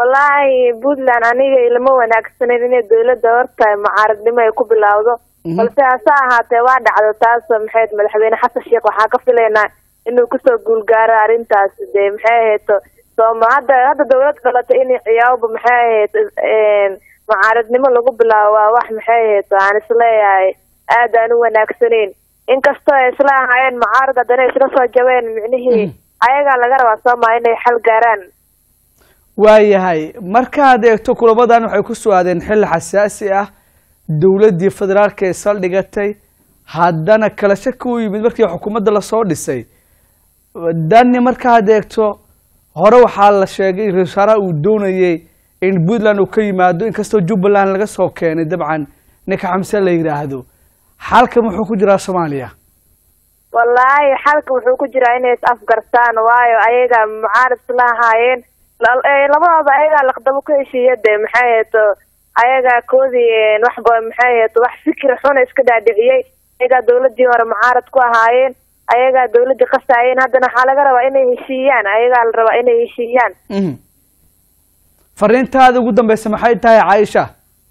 wallaahi puntland aniga ilama wanaagsaneyn inay dawladda horta mucaaradnimo ay ku bilowdo balse hase ahaatee waa dhacdo taas maxay madaxweyne xasan sheekh waxaa ka filaynaa inuu kusoo guulgaaro arrintaas dee maxay ahayd sooma hadda hadda dawlad dhalatay in ciyaawba maxay ahayd mucaaradnimo lagu bilaabo waa wax maxay ahayd aan isleeyahay aad aan u wanaagsaneyn inkastoo ay isla ahaayeen mucaarad haddana isla soo jabeen micnihii ayagaa laga rabaa sooma inay xal gaaraan waayahay markaad eegto kulamadan waxay ku soo aadeen xilli xasaasi ah dowladdii federaalka ee saldhigatay haddana kala shaki u yimid markii xukuumadda lasoo dhisay dani markaad eegto hore waxaa la sheegay ra-isul wasaaraha uu doonayey in puntland uu ka yimaado inkastoo jubbaland laga soo keenay dabcan ninka xamse la yidhaahdo xalka muxuu ku jiraa soomaaliya wallaahi xalka wuxuu ku jiraa inay is afgartaan waayo ayaga mucaarad isla ahaayeen labadooda ayagaa laqdabo ku heshiiya dee maxay ahayd ayagaa koodii waxba maxay ahayd wax fikir xuna iska dhaadhiciyey ayagaa dawladii hore mucaarad ku ahaayeen ayagaa dawladii qasaayeen haddana waxaa laga rabaa inay heshiiyaan ayagaa la rabaa inay heshiiyaan fariintaada ugu dambeysa maxay tahay caaisha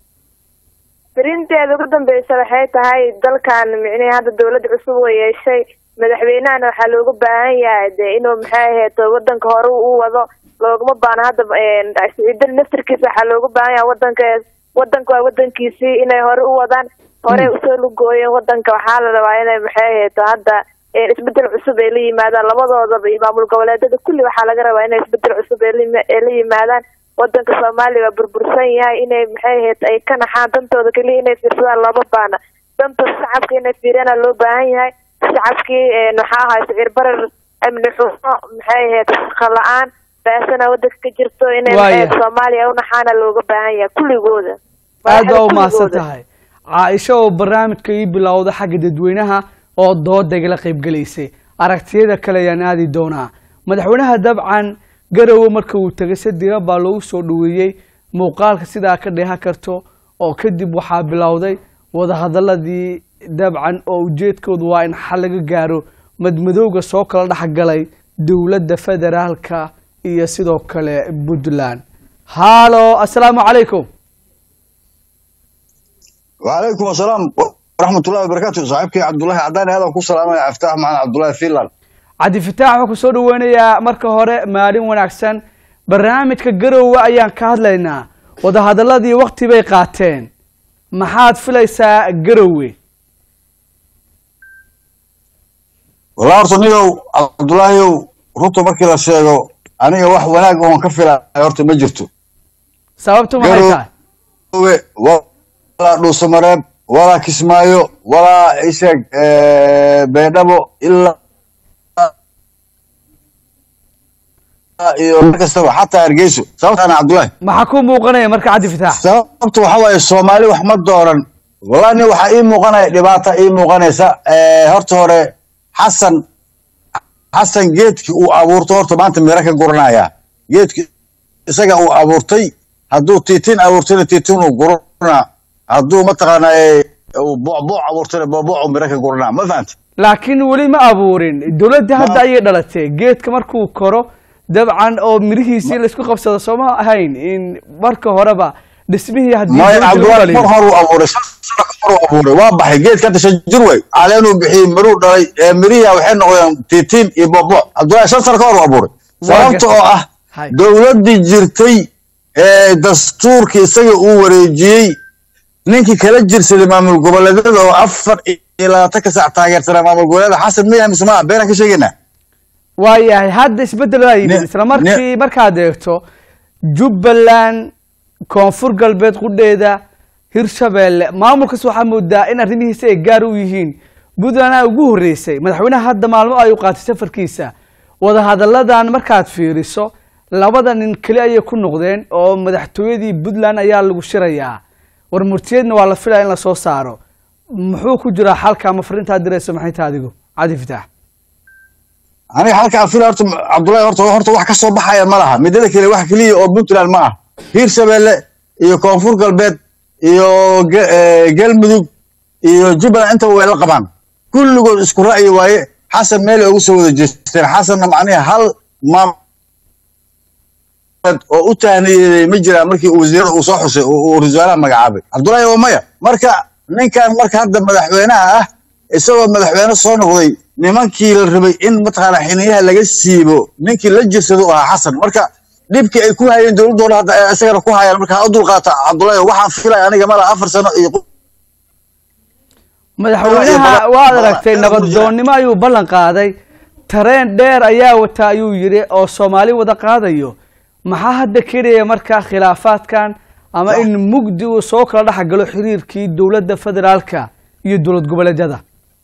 fariinteeda ugu dambeysa waxay tahay dalkan micnihii hadda dawladda cusub way yeeshay madaxweynahana waxaa looga baahan yahay dee inuu maxay ahayd wadanka hore u wado looguma baano hadda siciidada naftarkiisa waxaa looga baahan yahay wadanka wadanka waa wadankiisii inay hore u wadaan hore usoo lugooyeen wadanka waxaa la rabaa inay maxay ahayd hadda isbedel cusub ay la yimaadaan labadoodaba iyo maamul goboleedada kulli waxaa laga rabaa inay isbedel cusub ay la yimaadaan wadanka soomaaliya waa burbursan yahay inay maxay ahayd ay ka naxaan dantooda keliya inay fiirsadaan looma baana danta shacabka inay fiiriyana loo baahan yahay shacabkii maxaa ahay sicir barar amni xumo maxay ahayd shaqo la-aan baasana wadanka ka jirto inay maxay soomaaliya u naxaana looga baahan yahay kulligooda aad baa umahadsan tahay caaisha oo barnaamijka ii bilowda xagga dadweynaha oo dooda igala qaybgelaysay aragtiyada kale ayaan aadi doonaa madaxweynaha dabcan garowe marka uu tegay si dira baa loogu soo dhaweeyey muuqaalka sidaa ka dheehan karto oo kadib waxaa bilowday wadahadaladii dabcan oo ujeedkoodu waa in xal laga gaaro madmadowga soo kala dhexgalay dowladda federaalka iyo sidoo kale puntland hallo assalaamu calaykum وعليكم السلام ورحمة الله وبركاته صاحبك عبد الله عداني هذا كل سلام يا افتح معنا عبد الله فيلان cabdi fataax waxaan kusoo dhaweynayaa marka hore maalin wanaagsan barnaamijka garowe ayaan ka hadlaynaa wadahadaladii wakti bay qaateen maxaad filaysaa garowe والله horta nigow cabdulaahiyow runta markii la sheego aniga wax wanaag oon ka filaya horta ma jirto sababtu maxay tahay garowe walaa dhuusamareeb walaa kismaayo walaa isheeg beedhabo ilaa iyo mar kastaba xataa hargeyso sababtaana cabdulaahi maxaa ku muuqanaya marka cabdi fataax sababta waxa waaye soomaali wax ma dooran wallahi nin waxaa ii muuqanaya dhibaata ii muuqanaysa horta hore xasan xasan geedkii uu abuurto horta maanta miro ka guranaya geedki isaga uu abuurtay hadduu tiitin abuurtayna tiitin uu gurana hadduu mataqaanaa bocboc abuurtayna bocboc uu miro ka guranaa ma fahanta laakiin weli ma abuurin dowladda hadda ayay dhalatay geedka markuu koro dabcan oo mirihiisii laisku qabsado sooma ahayn in marka horeba dhismihii haddii maya dowladda lagu cabdulaahi dhaliyo. mar horuu abuuray shan sano ka horuu abuuray waa baxay geedka hadda shan jir wey caleenuu bixiyey miruu dhalay ee mirihi waxay noqdeen tiitiin iyo bocboc cabdulaahi shan sano ka horuu abuuray sababta oo ah Hay. dowladdii jirtay ee dastuurkii isaga uu wareejiyey ninkii kala jirsaday maamul goboleedyada oo afar iyo labaatan ka saac taageersanaa maamul goboleeda xasan miyaha mise maa beenaan ka sheegaynaa waayahay hadda isbeddel baa yimid Ne- isla markii markaad eegto jubbaland koonfur galbeed qudheeda hirshabeelle maamulkaas waxaa moodaa in arrimihiisa ay gaar u yihiin puntland aa ugu horreysay madaxweynaha hadda maalmo ay u qaatay safarkiisa wadahadalladan markaad fiiriso labada nin keli ayay ku noqdeen oo madaxtooyadii puntland ayaa lagu shirayaa war murtiyeedna waa la filaya in lasoo saaro muxuu ku jiraa xalka ama fariintaad dirayso maxay tahay adigu cadi fitaax aniga halkaa fila horta cabdullahi horta horta wax ka soo baxaya ma laha midada kale wax keliya oo puntland ma ah hiirshabeelle iyo koonfur galbeed iyo ge- eh, galmudug iyo jubbaland intaba way la qabaan kulligood isku ra'yi waaye xasan meelay ugu soo wada jeesteen xasanna macnihi hal maam oo u tahniyeeyey ma jiraan markii uu wasiirada uu soo xusay oo uu rasuulaha magacaabay cabdullaahi oo maya marka ninkan marka hadda madaxweynaha ah isagoo madaxweyne soo noqday nimankii la rabay in mataqaana xiniyaha laga siibo ninkii la jirsado u ahaa xasan marka dhibkii ay ku hayeen dowladooda hadda ay isagana ku hayaan marka ha u dulqaata cabdullaahi waxaan filaya aniga mala afar sano iyo madaxweynaha waad aragtay nabadoonnimo ayuu ballan qaaday tareen dheer ayaa wata ayuu yidhi oo soomaali wada qaadayo maxaa hadda keenaya markaa khilaafaadkan ama in mugdi uu soo kala dhex galo xiriirkii dowladda federaalka iyo dowlad goboleedyada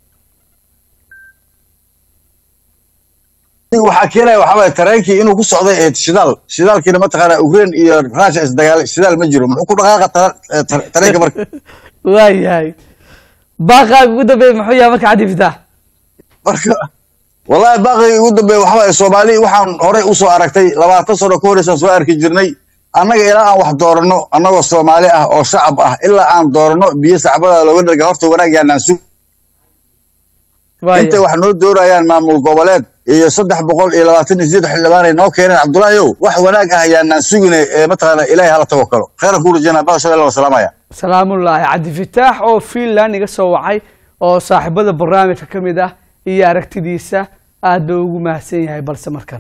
waxaa keenaya waxaa waaye tareenkii inuu ku socday ee shidaal shidaalkiina mataqaana ukraine iyo russia isdagaal shidaal ma jiro muxuu ku dhaqaaqa tara- eh, tar- tareenka marka waayahay baaqaaga ugu dambeeya muxuu yahay marka cabdi fitaax marka wallahi baaqigii ugu dambeeya waxaa waaye soomaali waxaan horey usoo aragtay labaatan sano ka horeysaan soo arki jirnay annaga ilaa aan wax dooranno annagoo soomaali ah oo shacab ah ilaa aan dooranno biyo sacbada looga dharga horta wanaag yaanaan sug intay wax noo doorayaan maamul goboleed iyo saddex boqol iyo labaatan iyo siddeed xildhibaan ay noo keeneen cabdullaahi ow wax wanaag ah yaanaan sugine ee mataqaana ilaahay hala tawakalo khayran kuu rajaynaa baa shabelle wa salaamaya salaamullaahi cabdi fitaax oo finland iga soo wacay oo saaxiibada barnaamijka ka mid ah iyo aragtidiisa aad buu ugu mahadsan yahay balse markan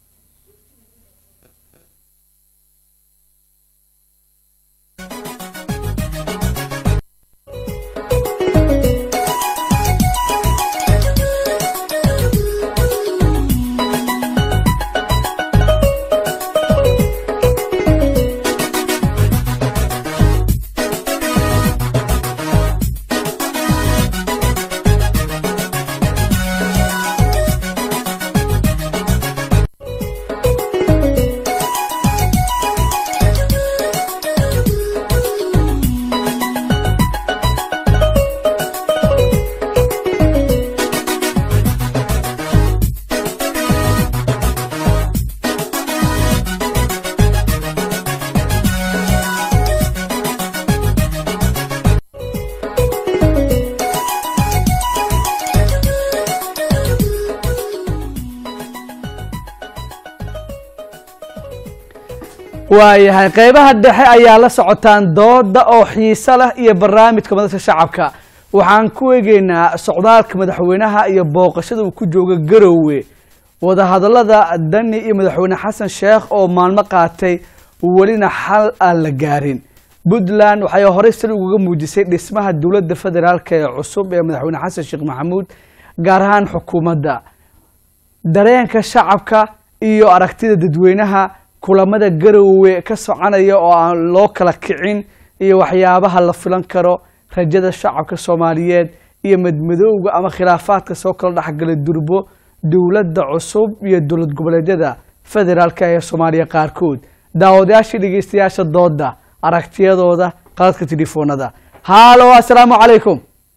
waayahay qeybaha dhexe ayaa la socotaan dooda oo xiiso leh iyo barnaamijka madadka shacabka waxaan ku eegeynaa socdaalka madaxweynaha iyo booqashada uu ku jooga garowe wadahadalada dani iyo madaxweyne xasan sheekh oo maalmo qaatay welina xal aan la gaarin puntland waxay horey sal ugaga muujisay dhismaha dowladda federaalk ee cusub ee madaxweyne xasan sheekh maxamuud gaar ahaan xukuumadda dareenka shacabka iyo aragtida dadweynaha kulamada garowe ka soconaya oo aan loo kala kicin iyo waxyaabaha la filan karo rajada shacabka soomaaliyeed iyo madmadowga ama khilaafaadka soo kala dhexgala durbo dowladda cusub iyo dowlad goboleedyada federaalk ee soomaaliya qaarkood daawadayaashii dhegeystayaasha dooda aragtiyadooda qaladka telefoonada haalo assalaamu calaykum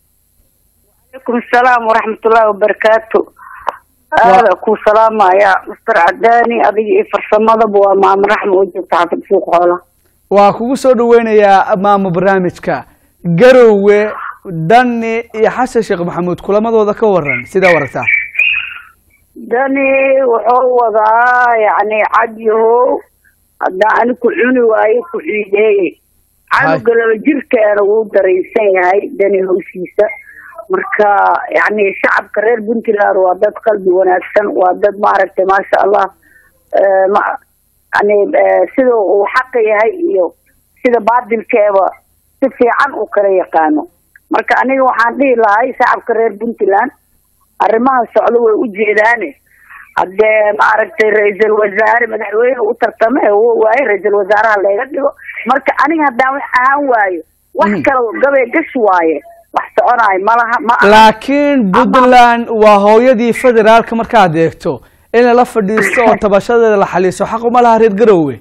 عليكم السلام ورحمة الله وبركاته هذا كو سلام يا مستر عداني أبي فرسمة بوا مام رحمة وجبت حافظ سوق حوله waa kugu soo dhaweynayaa maamo barnaamijka garowe dani iyo xasan sheekh maxamuud kulamadooda ka waran sidaa waragtaa داني وحو وضع يعني عديه هذا أنا كعوني وأي كعيدي هاي. عانو قلب جيرك أنا ودريسان هاي داني هوسيسة marka yani shacabka reer puntland waa dad qalbi wanaagsan waa dad maaragtay maasha allah eh, ma- yani eh, sida uu xaqa yahay iyo sida baadilkeeba si fiican u kala yaqaano marka aniga waxaan dhihi lahay shacabka reer puntland arrimaha socdo way u jeedaane haddee maaragtay ra-iisul wasaare madaxweyne u tartame uu waaye ra-iisul wasaaraha layga dhigo marka aniga haddaan wax ahaan waayo wax Mhm. kale gabay gash waaye wax soconayo malaha ma aha laakiin puntland waa hooyadii federaalka markaad eegto in lala fadhiisto oo tabashadeeda la xaliiso xaq uma laha reer garowe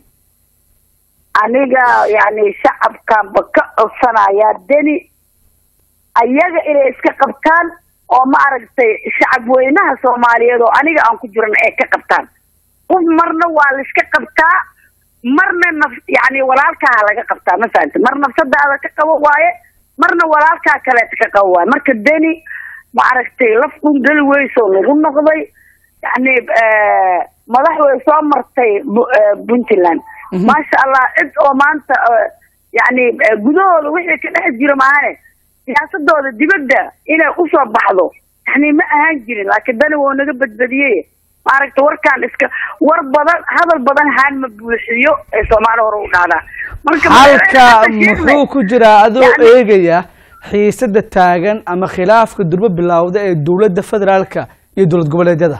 aniga yani shacabkanba ka codsanayaa deni ayaga inay iska qabtaan oo maaragtay shacab weynaha soomaaliyeed oo aniga aan ku jiran ay ka qabtaan qof marna waa la iska qabtaa marna naf yani walaalkaa laga qabtaa ma fahamti mar nafsadaada ka qabo waaye marna walaalkaa kaleeta ka qabo waaye marka deni maaragtay laf un geli weysoo nagu noqday yani madax way soo martay Bu- eh, puntland Mhm. maasha allah cid oo maanta eh, yani eh, gudahooda wixii ka dhex jiro maahane siyaasadooda dibadda inay usoo baxdo yani ma ahaan jirin laakiin dani wuu naga badbadiyey maaragta warkaan iska war badan hadal badan haan ma buuxiyo ee soomaali hore u dhahdaa marka halka madaxweyne Xasan Sheikh muxuu ku jiraa adoo Yani- eegaya xiisada taagan ama khilaafka durbo bilowda ee dowladda federaalka iyo dowlad goboleedyada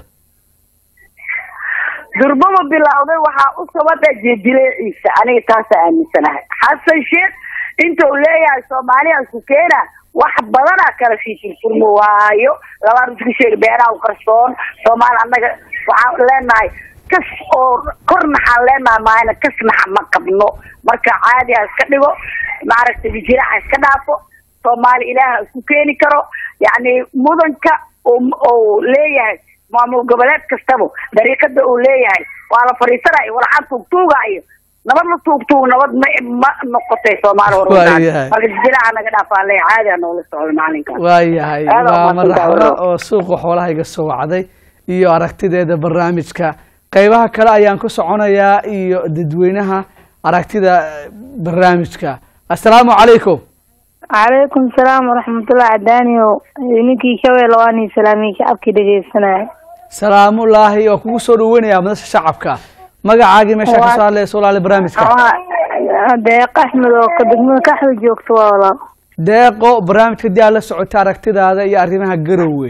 durbaba bilowday waxaa u sabada jidileeciisa aniga taasa aaminsanahay xasan sheekh inta uu leeyahay soomaaliya isku keena wax badanaa kala fiifirfurmo waayo labaan isku sheeg beeraha u qarsoon soomaali annaga waxaan leenahay kas oo kor naxaan leenahay maayna kas naxa ma qabno marka caadi ha iska dhigo maaragtay bijira ha iska dhaafo soomaali ilaaha isku keeni karo yacni mudanka oo- oo leeyahay maamul goboleed kastaba dariiqada uu leeyahay waa la fadhiisanayo walxad tuugtuugaayo nabad la tuugtuug nabad ma ma noqotay soomaali hore Waayahay. marka jiraha naga dhaafaa le caadi ha noola socdo maalinkaas waayahay Aad waa waa madaxweyne mahadsantahay. oo suuqa xoolaha iga soo wacday iyo aragtideeda barnaamijka qeybaha kale ayaan ku soconayaa iyo dadweynaha aragtida eh, barnaamijka assalaamu calaykum calaykum salaam waraxmatullahi cadaaniyo ninkii shabeelle waa nii salaamiyey shacabkii dhegeysanaya salaamullaahi oo kugu soo dhaweynayaa madasha shacabka magacaagii meesha ka Waa- soo hadlaya solaali barnaamijka waa deeq axmed oo ka degmada kaxda joogto waa walaal deeqo barnaamijka dii aad la socotay aragtidaada iyo arrimaha garowe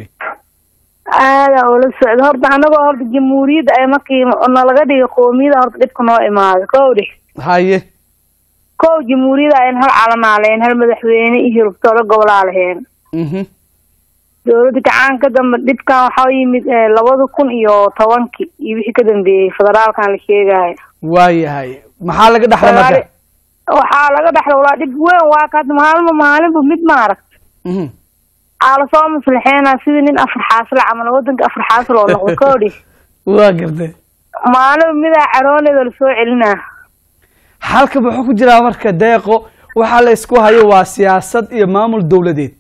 aada oo la socda horta anagoo horta jamhuuriyadda ay markii nalaga dhigay qoomiyada horta dhibka noo imaaday kow dhih haye kow jamhuuriyadda ayn hal calanaa lahayn hal madaxweyne iyo hirubtoolo gobolaa lahayn mhm dowladda gacan ka dambe dhibkan waxaa yimid eh, labada kun iyo tobankii iyo wixii ka dambeeyey federaalkan la sheegayo waayahay maxaa laga dhaxla marka waxaa laga dhaxla walaa dhib weyn waa kaad maalmo maalinba mid maaragt mhm aa lasoo maslaxeynaa sidii nin afar xaasla camal wadanka afar xaasl oo noqdo koodhi waa gartay maalinba midaa carooneeda lasoo celinaa halka muxuu ku jiraa marka deeqo waxaa la isku hayo waa siyaasad iyo maamul dowladeed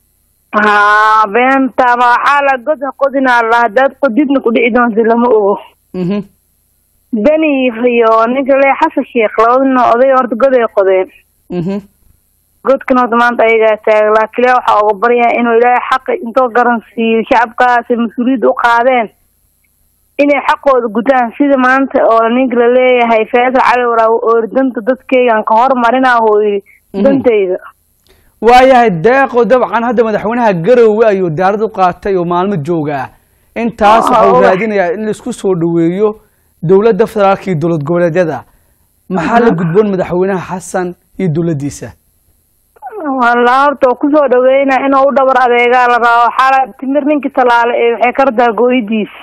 haa beenta ma waxaa la god ha qodinaa la hadaad qodidna ku dhici doonta lama ogo mhm deni iyo ninka le xasan sheekh labadina oday horta god ay qodeen mhm godkan horta maanta ayagaa taagan laakiin ilaahi waxaa uga baryaa inuu ilaahay xaqa intoo garansiiyo shacabkaasi mas-uuliyadda u qaadeen inay xaqooda gutaan sida maanta oo ninka la leeyahay faysal cali waraawe oori danta dadkeygan ka hormarinaa oo yidhi Mhm. dantayda waayahay deeqo dabcan hadda madaxweynaha garowe ayuu diyaarad u qaatay oo maalmo joogaa intaas Ah, waxa uu ogax. raadinayaa in laisku soo dhaweeyo dowladda federaalka iyo dowlad goboleedyada maxaa la gudboon madaxweynaha xasan iyo dowladdiisa wallaa horta oo kusoo dhaweynaa inuu u dhabar adeegaa la rabo waxaa la timir ninkii talaale ee waxay ka radaa gooyidiis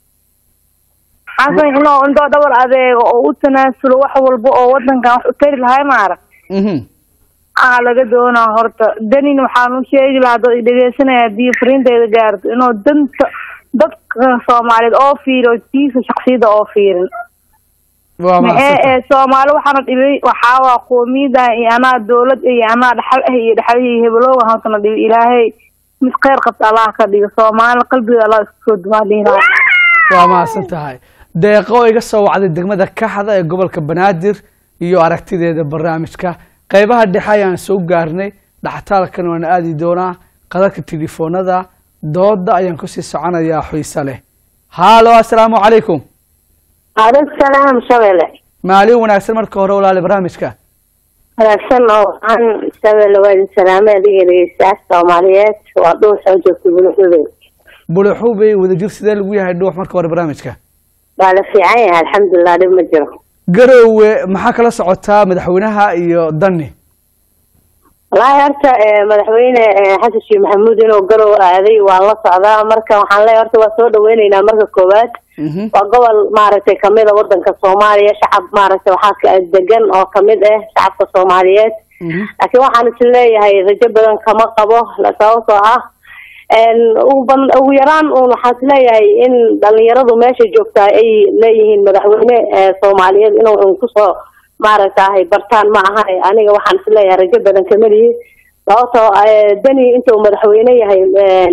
xasan inuu intoo dhabar adeego oo u tanaasulo wax walba oo wadankan wax u tari lahay maarag mhm aa laga doonaa horta danin waxaan u sheegi lahaa dad dhegeysanaya haddii fariintayda gaarto inuu danta dadka soomaaliyeed oo fiiriyo tiisa shaksiyada oo fiirin waa maxee mahadsantahay ee soomaali waxaana dhibay waxaa waa qoomiyada iyo anaa dowlad iyo anaa dhaxal ah iyo dhaxalihii hebelooga hortana dhibay ilaahay mid kheyr qabta allah ka dhigo soomaali qalbiga allah isku soo dumaa dhihi lahaa waa mahadsan tahay deeqo oo iga soo wacday degmada kaxda ee gobolka banaadir iyo aragtideeda barnaamijka qeybaha dhexe ayaan soo gaarnay dhaxtaalkan waan aadi doonaa qadadka telefoonada dooda ayaan kusii soconayaa xiise leh haalo assalaamu calaykum calaykum salaam shabele maalin wanaagsan marka hore walaali barnaamijka wanaagsan oo aan shabele waa idin salaamay adiga dhegeystayaal soomaaliyeed waa dhuur soo joogta buluxuday buluxubey wadajir sidee lagu yahay dhuux marka hore barnaamijka waa la fiican yahay alxamdulilah dhib ma jiro garowe maxaa kala socotaa madaxweynaha iyo dani wallaahi horta eh, madaxweyne eh, xasan sheekh maxamuud inuu garow aaday waan la socdaa marka waxaan leeyahay horta waa soo dhaweyneynaa marka koowaad Mhm. waa gobol maaragtay kamid a wadanka soomaaliya shacab maaragtay waxaa ka degan oo kamid ah shacabka soomaaliyeed Mhm. laakiin waxaan is leeyahay rajo badan kama qabo la- sababtoo ah een, ugu ban- ugu yaraan un waxaan is leeyahay in dhalinyaradu meesha joogtaa ay leeyihiin madaxweyne eh, soomaaliyeed inuu un kusoo maaragtahay bartaan ma aha aniga waxaan is leeyahay rajo badan kama lihi sababtoo eh, deni inta uu madaxweyne yahay een,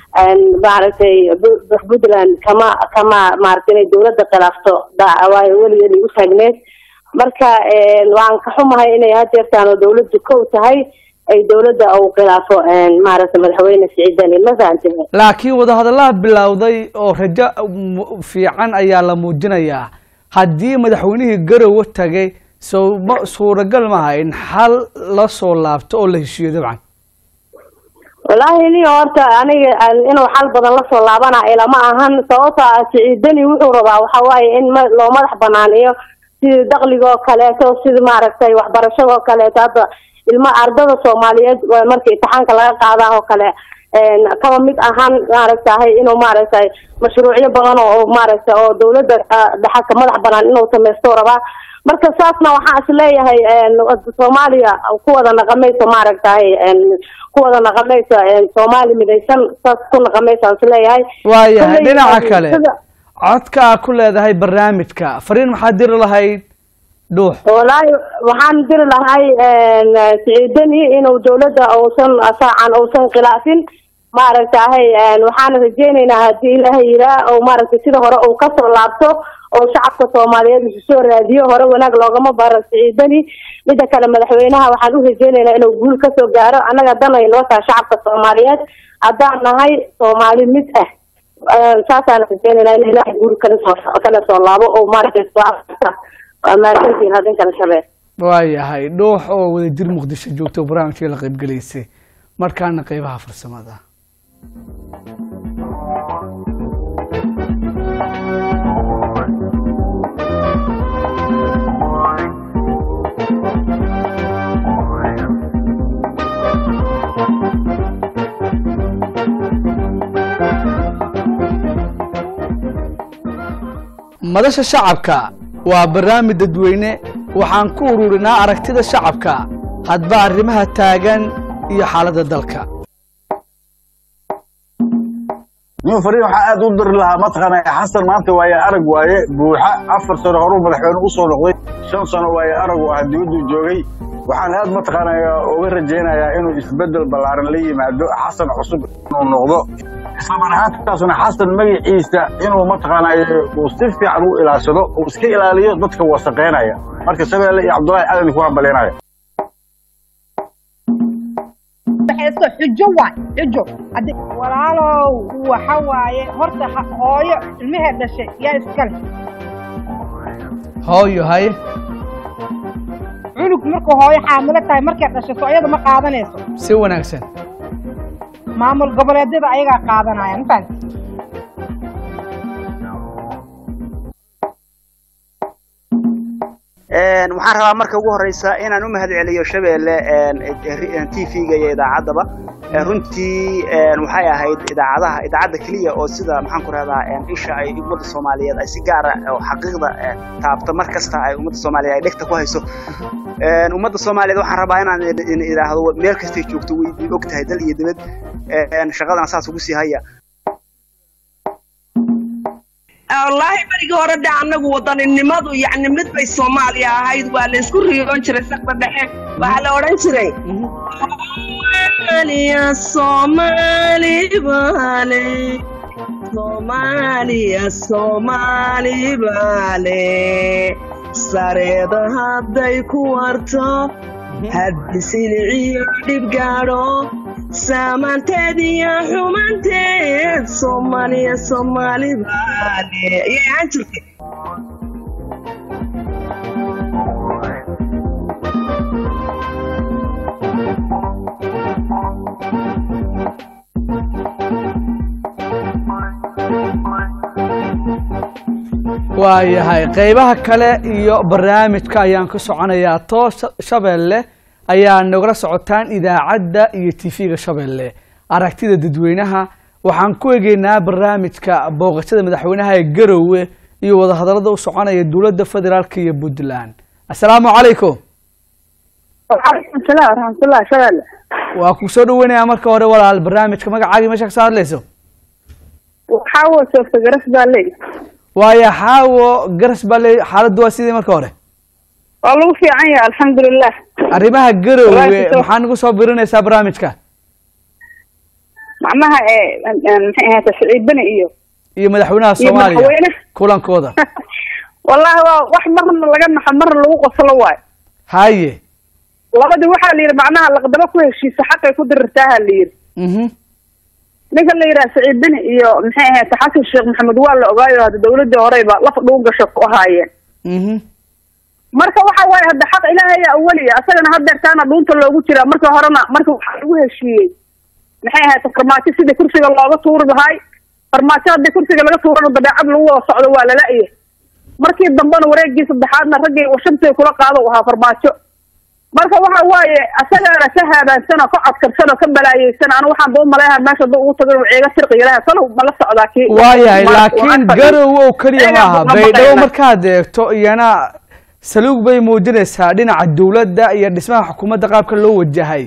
maaragtay puntland kama kama maaragtay inay dawladda khilaafto waayo weligeed ay u taagneed marka waan ka xumahay inay hadeertaan oo dawladdu kow tahay ay dawladda uu khilaafo maaragtay madaxweyne siciidani ma fahantay laakiin wadahadallaha bilowday oo rajo fiican ayaa la muujinayaa haddii madaxweynihii garowe tagay so ma suuragal maaha in xal la soo laabto oo la heshiiyo dabcan wallaahi ni horta aniga inuu xal badan lasoo laabana ilama ahan sababto ah siciidani wuxuu rabaa waxa waaye in ma loo madax banaaniyo sidii dakliga oo kaleeto sida maaragtay waxbarashada oo kaleeto hadda ilma ardada soomaaliyeed marka imtixaanka laga qaadaa oo kale kaba mid ahaan maaragtahay inuu maaragtay mashruucyo badan oo maaragtay oo dawladda dhaxalka madax banaan inuu samaysto rabaa marka saasna waxaan is leeyahay soomaaliya ku wada naqamayso maaragtahay ku wada naqamayso soomaali midaysan saas ku naqamayso aan is leeyahay waayahay dhinaca kale codka aa ku leedahay barnaamijka fariin maxaad diri lahayd dhuux wallaahi waxaan diri lahay siciidani inuu dawladda uusan saacan uusan khilaafin maaragtahay waxaan rajeynaynaa haddii ilaahay yiraa oo maaragtay sida hore uu kasoo laabto oo shacabka soomaaliyeed isu soo raadiyo hore wanaag loogama baro siciidani mida kale madaxweynaha waxaan u rajeynaynaa inuu guul kasoo gaaro annaga dan ay noo tahay shacabka soomaaliyeed haddaan nahay soomaali mid ah saasaan rajeynaynaa in ilaahay guul kala soo kala soo laabo oo maaragtay waa mahadsantihin hadinkan shabeel waayahay dhuux oo wadajir muqdisho joogta oo barnaamijka la qaybgelaysay markaana qeybaha farsamada madasha shacabka waa barnaamij dadweyne waxaan ku ururinaa aragtida shacabka hadba arrimaha taagan iyo xaaladda dalka nin fariin waxaa aad u diri lahaa mataqaana xasan maanta waaye arag waaye buuxa afar sano horuu madaxweyne u soo noqday shan sano waaye aragu ah dibaduu joogay waxaan aad mataqaana uga rajaynayaa inuu isbeddel ballaaran la yimaado xasan cusub inuu noqdo isla mar ahaantaasna xasan magaciisa inuu mataqaana uu si fiican u ilaashado uu iska ilaaliyo dadka wasaqeynaya marka shabeelle iyo cabdullaahi aadan ku hambalyaynaya xujo waay xujo walaalow waxa waaye horta hooyo ilmahee dhashay yaa iskale hooyo haye cunug markuu hooyo xaamilo tahay markay dhashay so iyada ma qaadanayso si wanaagsan maamul goboleedyada ayagaa qaadanaya mafahant waxaan rabaa marka ugu horeysa inaan u mahad celiyo shabeelle t v-ga iyo idaacaddaba runtii waxay ahayd idaacadaha idaacadda keliya oo sida maxaan ku rahdaa isha ay ummadda soomaaliyeed ay si gaara oo xaqiiqda taabta mar kasta ay ummadda soomaaliyeed ay dhegta ku hayso ummadda soomaaliyeed waxaan rabaa inaan idhaahdo meel kastay joogto way og tahay dal iyo dibad shaqadana saas ugu sii haya wallaahi berigii hore de annagu wadaninimadu yacni mid bay soomaaliya ahayd waa la isku riyoon jiray saqda dhexe waxaa la odhan jiray soomaaliya soomaali baale soomaaliya soomaali baale sareeda hadday ku warto haddi siliciyo dhib gaadho saamaanteed iyo xumanteed soomaaliya soomaali baale ayay ahaan jirtay waayahay qeybaha kale iyo barnaamijka ayaan ka soconayaa toos shabeelle ayaa nagala socotaan idaacadda iyo tv-ga shabeelle aragtida dadweynaha waxaan ku egeynaa barnaamijka booqashada madaxweynaha ee garowe iyo wadahadalada u soconaya dowladda federaalk iyo puntland assalaamu calaykum waalaikum salaam waraxmatullah shabeelle waa ku soo dhaweynayaa marka hore walaal barnaamijka magacaagii meesha kasoo hadlayso waxaa wasoofa garas baa leey waaya xaawo garas baa le xaaladdu waa sidii marka hore waa lagu fiican yahay alxamdulilah arrimaha garowe Walaal, maxaa nagu soo birinaysaa barnaamijka macnaha ee maxay ahayd siciid beni iyo iyo madaxweynaha iyo soomaaliya madaxweyne kulankooda wallahi waa wax marna laga naxo marna lagu qoslo waayo haye labadii waxaa la yidhi macnaha laqdabo ku heshiisa xaqay ku dirirtaaha la yidhi mhm ninka la yidhaha saciid beni iyo maxay ahayd xasan sheekh maxamed waa la ogaayo hadda dawladii horeyba laf dhugu gasho ku ahaayeen mhm marka waxa waaye hadda xaq ilaahaya awaliya asagana hadeertaana dhuunta loogu jiraa marka horena marka waxaa lagu heshiiyey maxay ahayd farmaajo sidii kursiga looga tuuri lahay farmaajo haddii kursiga laga tuurana dabeecad lagu wada socdo waa lala-ya markii dambena wareegii saddexaadna raggii washabtay kula qaado u ahaa farmaajo marka waxa waaye asagaana ka haabaansan oo ka codkarsan oo ka balaayeysan anu waxaan ba umaleeha meesha haduu ugu tago inuu ceega sirqi ilaha salow ma la socdaa kii waayahay Ma- laakiin ma- garow oo keliya Ayaga maaha ma baydhabo maqlayna. markaad eegto iyana saluug bay muujinaysaa dhinaca dowladda iyo dhismaha xukuumadda qaabka loo wajahay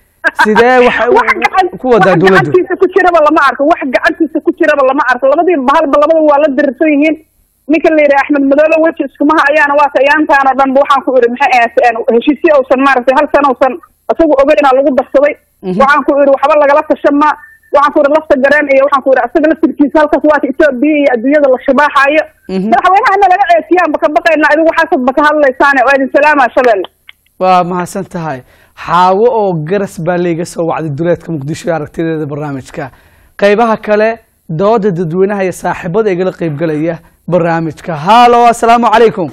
sidee waxay u- wax gacan ku wadaa wax dowladdu gacantiisa ku jiraba lama arko wax gacantiisa ku jiraba lama arko labadii bahalba labada waa la dirirsan yihiin ninka la yidhaha axmed madoobe weji iskumaha ayaana waa tayaantaan oo dhan ba waxaan ku idhi maxay ahayd heshiisyo uusan maaragtay hal sana uusan isagu ogeyna lagu darsaday waxaan ku idhi waxba lagala tashama waxaan ku idhi lafta gareen iyo waxaan ku idhi asaga laftirkiisa halkaas waata etoobiya iyo adduunyada la shabaaxaayo Mhm. madaxweynahana laga ceesiyaanba ka baqaynaa idigu waxaasadba ka hadlaysaane waa idin salaamaa shabeelle waa mahadsan tahay xaawo oo garas baa layga soo wacday duleedka muqdisho ee aragtideeda barnaamijka qaybaha kale dooda dadweynaha iyo saaxiibada igala qaybgalaya barnaamijka hallo assalaamu calaykum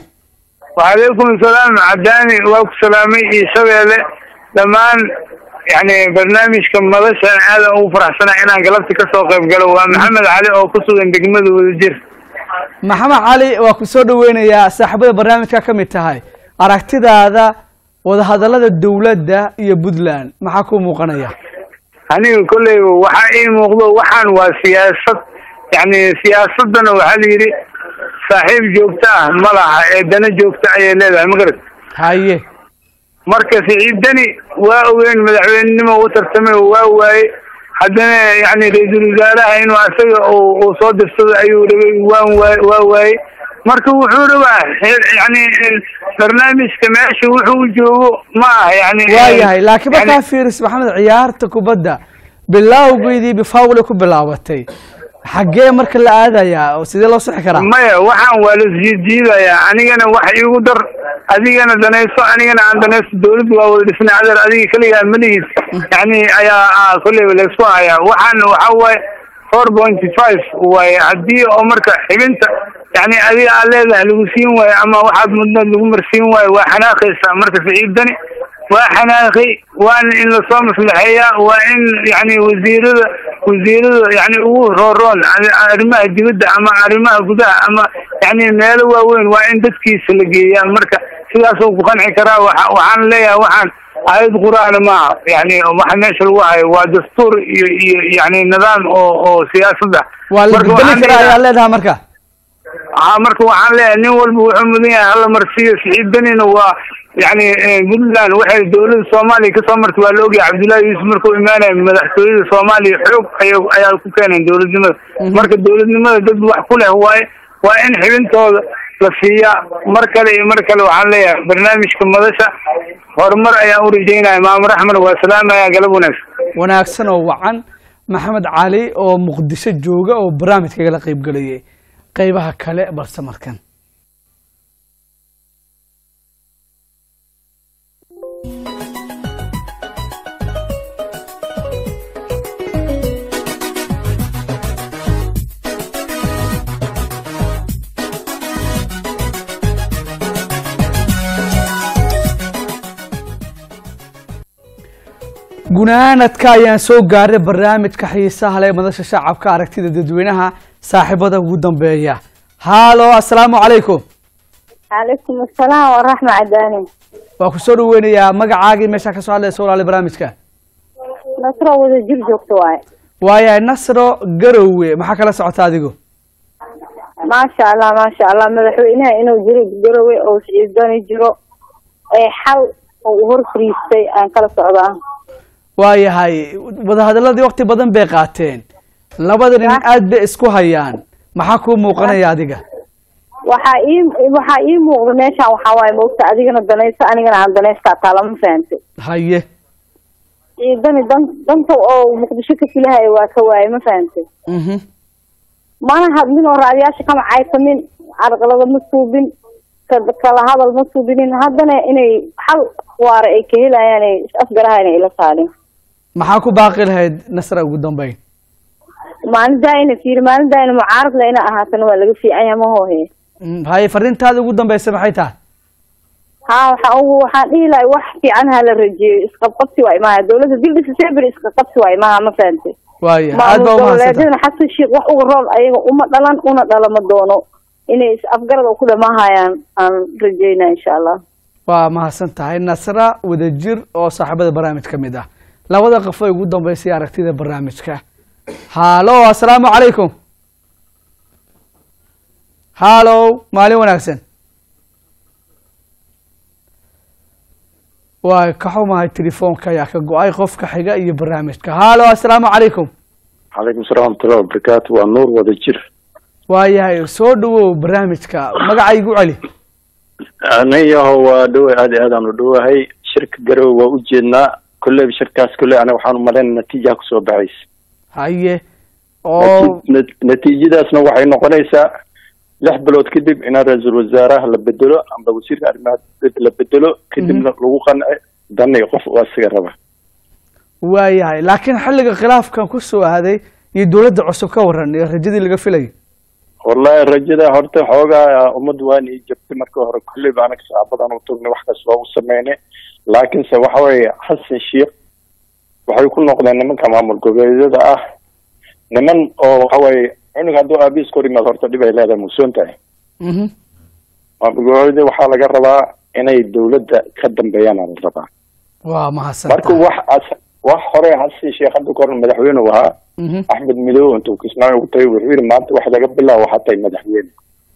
وعليكم السلام عداني واكو سلامي إي شبيلة دمان يعني برنامج كم مدشة هذا أو فرح سنة إنا قلبت كسو قيب قالوا محمد علي أو كسو دقمد ودجير maxamed cali waa ku soo dhaweynayaa saaxiibada barnaamijka ka mid tahay aragtidaada wadahadallada dowladda iyo puntland maxaa ku muuqanaya aniga kolleyba waxaa ii muuqdo waxaan waa siyaasad yani siyaasadana waxaa la yidhi saaxiib joogto ah ma laha ee dana joogto ayay leedahay ma garat haye marka siciidani waa ogeyn madaxweynenimo u tartamay waa waaye haddana yani ra-iisul wasaaraha inuu asaga uu uu soo dirsado ayuu rabay waan waay waa waaye marka wuxuu rabaa he- yani barnaamijka meesha wuxuu u joogo ma aha yani waayahay laakiin yani- markaa fiiris maxamed ciyaarta kubadda bilaawgeedii bifawle ku bilaabatay xaggee marka la aadayaa oo sidee loo sixi karaa maya waxaan waa la jiijiidayaa anigana wax iigu dar adigana danayso anigana aan danayso dawladdu waa wada dhisnay adeer adiga keligaa malihiis yani ayaa ah, kolleyba laysku hayaa waxaan waxa waaye four pointy five waaye haddii oo marka xibinta yani adiga aad leedahay lagu siin waayo ama waxaad mudnaad lagu marsiin waayo waa xanaaqaysaa marka siciidani waa xanaaqay waana in lasoo maslaxeeyaa waa in yani wasiirada wasiirada yani ugu rooroon arri- arrimaha dibadda ama arrimaha gudaha ama yani meelo waaweyn waa in dadkiisa la geeyaa marka sidaasoo ku qanci karaa waxa waxaan leeyahay waxaan aayad qur-aana maaha yani waxa meesha lagu hayo waa dastuur iyo iyo yani nidaam oo oo siyaasad ah waa la Marka bedeli waxaan karaa leeyahay- ayaa leedahay marka ها marka waxaan leeyahay nin walba wuxuu mudan yahay hala marsiiyo siciidanina waa yani puntland waxay dowladda soomaaliya kasoo martay waa la ogyahay cabdullaahi yuusuf markuu imaanaya madaxtooyada soomaaliya xoog ay ayaa ku keeneen dowladnimada marka dowladnimada dad wax ku leh waaye waa in xibintooda la siiyaa mar kale iyo mar kale waxaan leeyahay barnaamijka madasha horumar ayaan u rajeynaya maamur axmed waa salaamaya galab wanaagsan wanaagsan oo wacan maxamed cali oo muqdisho jooga oo barnaamijka igala qaybgalayay qaybaha kale balse markan gunaanadka ayaan soo gaaray barnaamijka xiisaha leh madasha shacabka aragtida dadweynaha saaxiibada ugu dambeeya haalo assalaamu calaykum calaykum asalaam waraxma cadaani waa ku soo dhaweynayaa magacaagii meeshaa kasoo hadlaysa walaali barnaamijka nasro wada jir joogto waaye waayahay nasro garowe maxaa kala socota adigu maasha allah maasha allah madaxweynaha inuu jiro garowe oo siciidani jiro ee xal oo u hor fariistay aan kala socdaa waayahay wadahadaladii waqti badan bay qaateen labada nin aad bay isku hayaan maxaa kuu muuqanaya adiga waxaa ii waxaa ii muuqda meeshaan waxaa waaye moogta adigana danayso anigana aan danaystaa taa lama fahantay haye ciidani dan danta oo muqdisho ka filahay waa ka waayay ma fahantay mhm mana hadlin oo raadiyaasha kama caysamin carqalada ma suubin ka- kala hadal ma suubinin haddana inay xal waara ay ka helayaan ay is afgarahaan ay ila saarin maxaa ku baaqi lahayd nasra ugu dambeyn maalintaa ina fiiri maalintaa ina mucaarad le ina ahaatana waa laga fiican yahay ma hoohe Mm, haye fariintaada ugu dambeysa maxay tahay haa waxaa ugu waxaan dhihi lahay wax fiican ha la rajeeyo isqabqabsi waa imaha dowladda bil december isqabqabsi waa imaha ma fahantay waaya aad maamul baa umahadsanta goboleedyadana xasan sheekh wax uga roon ayaga uma dhalan una dhalama doono inay is afgarad ku dhamahayaan aan rajeynaa insha allah waa mahadsan tahay nasra wadajir oo saaxiibada barnaamij ka mid ah labada qof ee ugu dambeysay aragtida barnaamijka halo assalaamu calaykum halo maalin wanaagsan waa ka xumahay telefoonka ayaa ka go-ay qofka xiga iyo barnaamijka halo assalaamu calaykum calaykum salaam waraxmatullahi wabarakaatu waa nuur wada jir waayahay soo dhawow barnaamijka magaca igu celi anayaho waa dhowe aad iyo aad aan u dhowahay shirka garowe waa ujeednaa kolleyba shirkaas kolley aniga waxaan umalaynaa natiijaha kusoo baxaysa haye oo Nati- nat- natiijadaasna waxay noqonaysaa lix bilood kadib in ra-iisul wasaaraha la bedelo amba wasiirka arrimaha dibadda la bedelo kadibna lagu qanci danay qof oo asiga raba waayahay laakiin xilliga khilaafkan ku soo aaday iyo dowladda cusub ka waran iyo rajadii laga filayay wallahi rajada horta xoogaa ummadda waan ii jabtay marka hore kolleyba anaga saabadan u tugnay wax kasta waa u sameynay laakiinse waxa weeye xasan sheikh waxay ku noqdeen nimanka maamul goboleedyada ah niman oo waxa weeye cunug hadduu aabihiis kor yimaad horta dhib ay leedahay musoon tahay Mhm. maamul goboleedyada waxaa laga rabaa inay dowladda ka dambeeyaan aa la rabaa waa mahadsan marka wax as- wax hore xasan sheikh hadda kahor madaxweyne uu ahaa Mhm. axmed midow intuu kismaayo ugu tagay wuxuu yidhi maanta wax laga bilaabo waxaa tahay madaxweyne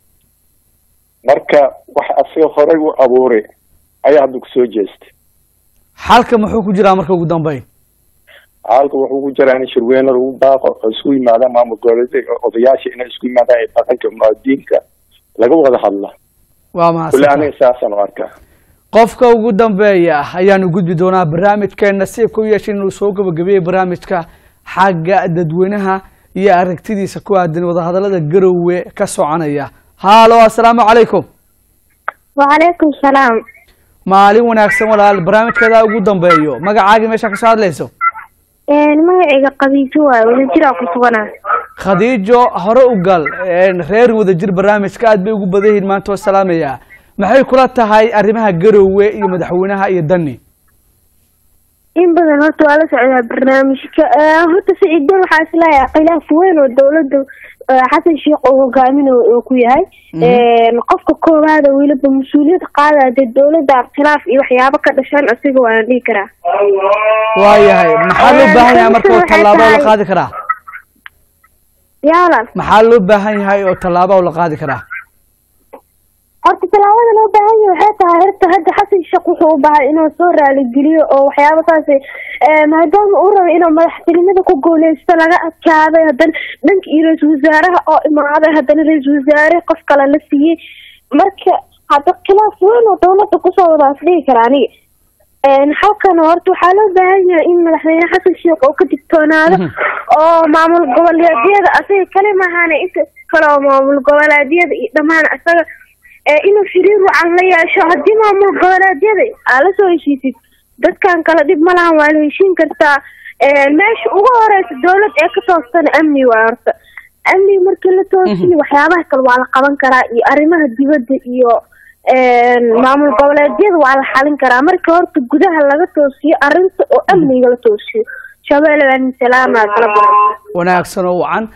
marka wax asaga horey u abuuray ayaa hadda kusoo jeestay xalka muxuu ku jiraa marka ugu dambeyn halka wuxuu ku jiraa in shirweyne lagu baaqo oo isku yimaadaan maamul goboleedyada odayaasha inay isku yimaadaan ee dhaqanka muwaadiniinka laga wada hadla waa kule mahadsan aniga saasaan u arkaa qofka ugu dambeeya ayaanu gudbi doonaa barnaamijkeena nasiibka u yeeshay inuu soo gabagabeeyey barnaamijka xagga dadweynaha iyo aragtidiisa ku aadan wadahadalada garowe ka soconaya halo assalaamu calaykum وعليكم السلام maalin wanaagsan walaal barnaamijkeeda ugu dambeeyo magacaagii meesha kasoo hadlayso een magacayga qabiijo waaye wadajira ku suganaa khadiijo hore u gal een, reer wadajir barnaamijka aad bay ugu badan yihiin maanta waa salaamaya maxay kula tahay arrimaha garowe iyo madaxweynaha iyo dani in badan horta waa la socdaa barnaamijka Eh, horta siciidan waxaa isleeyahay khilaaf weyn oo dowladda eh, xasan sheekh uu hogaaminayo uu ku yahay Een, qofka koowaada weliba mas-uuliyad qaadaya dee dowladda khilaaf iyo waxyaabo ka dhashaan asiga waana dhihi karaa waayahay maxaa loo baahan yahay marka oo waxay tallaabo oo la tahay- qaadi karaa yaalan maxaa loo baahan yahay oo tallaabo oo la qaadi karaa horta tallaabada loo baahan yahay waxay tahay horta hadda xasan sheekh wuxuu u baahay inuu soo raaligeliyo oo waxyaabo saas eh, maadaama uu rabo inuu madaxtinimada ku guuleysto laga adkaaday haddana dhanka iyo ra-iisul wasaaraha oo imaaday haddana ra-iisul wasaare qof kale la siiyey marka hadda khilaaf weyn oo dowladda kusoo wadaas dhihi kara aniga Een, halkan horta waxaa loo baahan yahay in madaxweyne xasan sheekh uu ka digtoonaado oo maamul goboleedyada asaga kale maahane inta kale oo maamul goboleedyada iyo dhammaan asaga ee inuu xiriir wacan la yeesho haddii maamul goboleedyada aa la soo heshiisid dadkan kale dhib ma lahan waa la heshiin kartaa Een, meesha ugu horeysa dowlad ee ka toostana amni waa horta amni markii la toosiyo waxyaabaha kale waa la qaban karaa iyo arrimaha dibadda iyo een, maamul goboleedyada waa la xalin karaa marka horta gudaha laga toosiyo arrinta oo amniga la toosiyo shabeelle waa salaama kala baran wanaagsan oo wacan